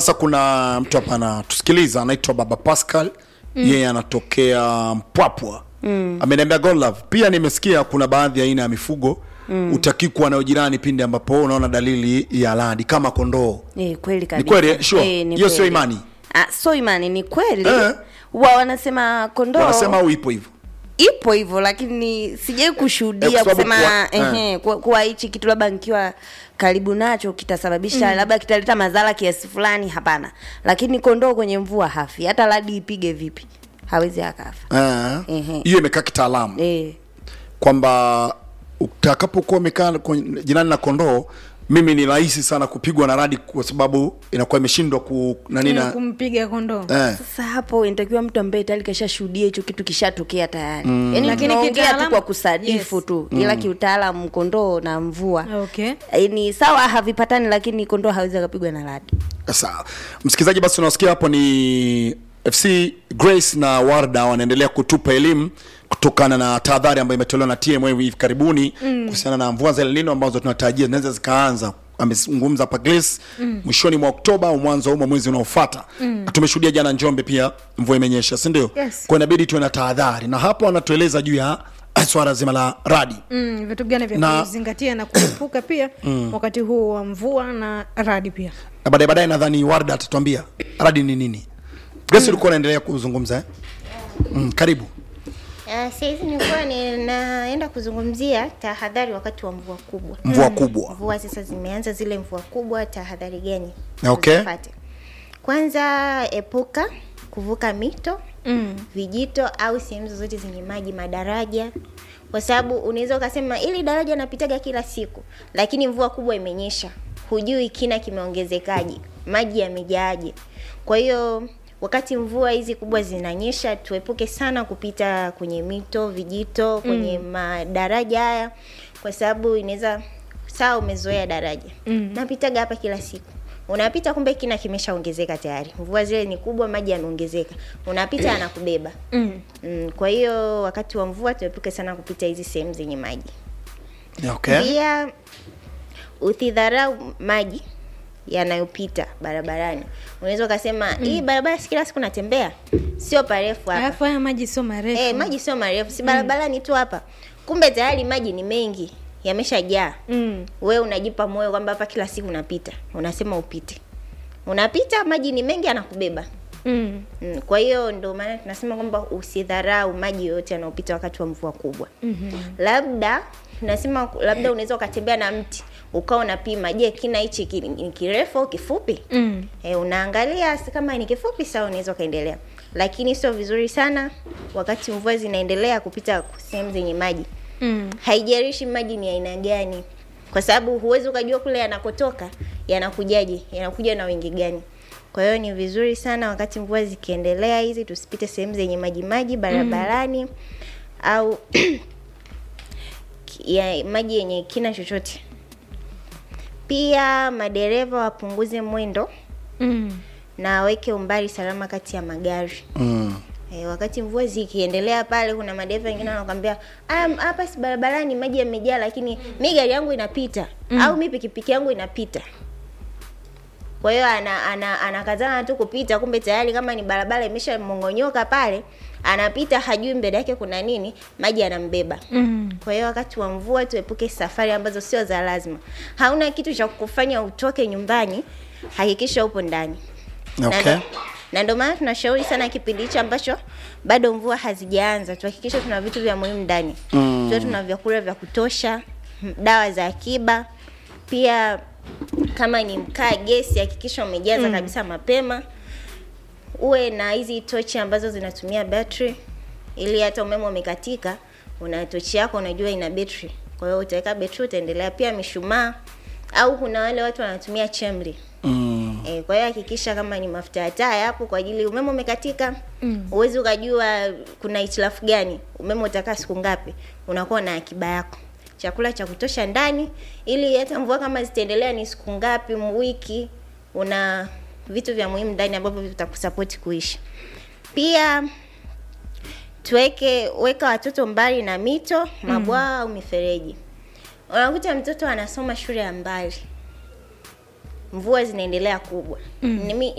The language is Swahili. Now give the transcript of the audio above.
sasa kuna mtu hapa anatusikiliza anaitwa baba pascal yeye anatokea mpwapwa mm. ameniambia godlove pia nimesikia kuna baadhi ya aina ya mifugo mm. utaki kuwa nayo jirani pindi ambapo unaona dalili ya radi kama kondoo Eh, kweli kabisa. kweli, eh? Sure. Eh, ni Hiyo sio kweli. imani? Ah, sio imani ni kweli Eh. wa wanasema kondoo wanasema au ipo hivyo ipo hivyo lakini sijai Eh, kushuhudia kwa sababu kusema kuwa- ehe, kuwa- kuwa hichi kitu labda nikiwa karibu nacho kitasababisha labda kitaleta madhara kiasi fulani hapana lakini kondoo kwenye mvua hafi hata radi ipige vipi hawezi akafa Eh, Ehe. hiyo imekaa kitaalamu eh. kwamba utakapokuwa umekaa kwenye- jirani na kondoo mimi ni rahisi sana kupigwa na radi kwa sababu inakuwa imeshindwa ku nani Na na kumpiga kondoo eh. sasa hapo inatakiwa mtu ambaye tayari kashashuhudia hicho kitu kishatokea tayari mm. yani Lakini tunaongea tu kitaalamu- kwa kusadifu yes. tu ila kiutaalamu kondoo na mvua okay Eh, ni sawa havipatani lakini kondoo hawezi akapigwa na radi Sawa, msikilizaji, basi unasikia hapo ni FC Grace na Warda wanaendelea kutupa elimu kutokana na tahadhari ambayo imetolewa na TMA hivi karibuni kuhusiana na mvua za El Nino ambazo tunatarajia zinaweza zikaanza amezungumza hapa Grace mwishoni mwa Oktoba au mwanzo mwa mwezi unaofuata. Na tumeshuhudia jana Njombe pia mvua imenyesha, si ndio? Yes. Kwa inabidi tuwe na tahadhari, na hapo wanatueleza juu ya swala zima la radi. mm, vitu gani vya Na- kuzingatia na kuepuka pia wakati huu wa mvua na radi pia Na baadaye baadaye nadhani Warda atatuambia radi ni nini. Grace, ulikuwa unaendelea kuzungumza eh? Mm, karibu. Uh, saizi nilikuwa ninaenda kuzungumzia tahadhari wakati wa mvua kubwa. Mvua kubwa. Mvua sasa zimeanza zile mvua kubwa, tahadhari gani Okay. uzipate? Kwanza epuka kuvuka mito mm. vijito au sehemu zozote zenye maji, madaraja, kwa sababu unaweza ukasema ili daraja napitaga kila siku, lakini mvua kubwa imenyesha, hujui kina kimeongezekaje, maji yamejaaje. Kwa hiyo wakati mvua hizi kubwa zinanyesha, tuepuke sana kupita kwenye mito, vijito, kwenye madaraja haya, kwa sababu inaweza sawa, umezoea daraja Mm. napitaga hapa kila siku unapita kumbe kina kimeshaongezeka tayari mvua zile ni kubwa maji yameongezeka unapita anakubeba Mm. mm, kwa hiyo wakati wa mvua tuepuke sana kupita hizi sehemu zenye maji Okay. pia usidharau maji yanayopita barabarani unaweza ukasema hii barabara si kila siku natembea sio parefu hapa alafu haya maji sio marefu Eh, maji sio marefu si barabarani tu hapa kumbe tayari maji ni mengi yameshajaa mm. we unajipa moyo kwamba hapa kila siku unapita unasema upite unapita maji ni mengi anakubeba Mm. mm, kwa hiyo ndio maana tunasema kwamba usidharau maji yoyote yanayopita wakati wa mvua kubwa Mm-hmm. labda tunasema labda unaweza ukatembea na mti ukawa unapima je kina hichi ki- ni kirefu au kifupi Mm. e, unaangalia si kama ni kifupi sawa unaweza ukaendelea lakini sio vizuri sana wakati mvua zinaendelea kupita sehemu zenye maji Mm. haijalishi maji ni aina gani kwa sababu huwezi ukajua kule yanakotoka yanakujaje yanakuja na wingi gani kwa hiyo ni vizuri sana wakati mvua zikiendelea hizi tusipite sehemu zenye maji maji barabarani au ki- ya maji yenye kina chochote pia madereva wapunguze mwendo Mm. na waweke umbali salama kati ya magari Mm. E, wakati mvua zikiendelea pale, kuna madereva wengine wanakwambia "Ah, m- hapa si barabarani maji yamejaa, lakini mi gari yangu inapita mm. au mi pikipiki yangu inapita. Kwa hiyo ana, ana, anakazana tu kupita, kumbe tayari kama ni barabara imeshamongonyoka pale, anapita hajui mbele yake kuna nini, maji yanambeba. Mm. Kwa hiyo wakati wa mvua tuepuke safari ambazo sio za lazima. Hauna kitu cha kufanya utoke nyumbani, hakikisha upo ndani na Okay. ndo- na ndio maana tunashauri sana kipindi hicho ambacho bado mvua hazijaanza tuhakikishe tuna vitu vya muhimu ndani Mm. tuwe tuna vyakula vya kutosha m- dawa za akiba pia kama ni mkaa gesi hakikisha umejaza kabisa mapema uwe na hizi tochi ambazo zinatumia battery ili hata umeme umekatika una tochi yako unajua ina betri kwa hiyo utaweka betri utaendelea pia mishumaa au kuna wale watu wanatumia chemli Mm. E, kwa hiyo hakikisha kama ni mafuta ya taa hapo kwa ajili umeme umekatika huwezi ukajua kuna hitilafu gani umeme utakaa siku ngapi unakuwa na akiba yako chakula cha kutosha ndani ili hata mvua kama zitaendelea ni siku ngapi m- wiki una vitu vya muhimu ndani ambavyo vitakusapoti kuishi pia tuweke weka watoto mbali na mito mabwawa au mifereji unakuta mtoto anasoma shule ya mbali mvua zinaendelea kubwa mm.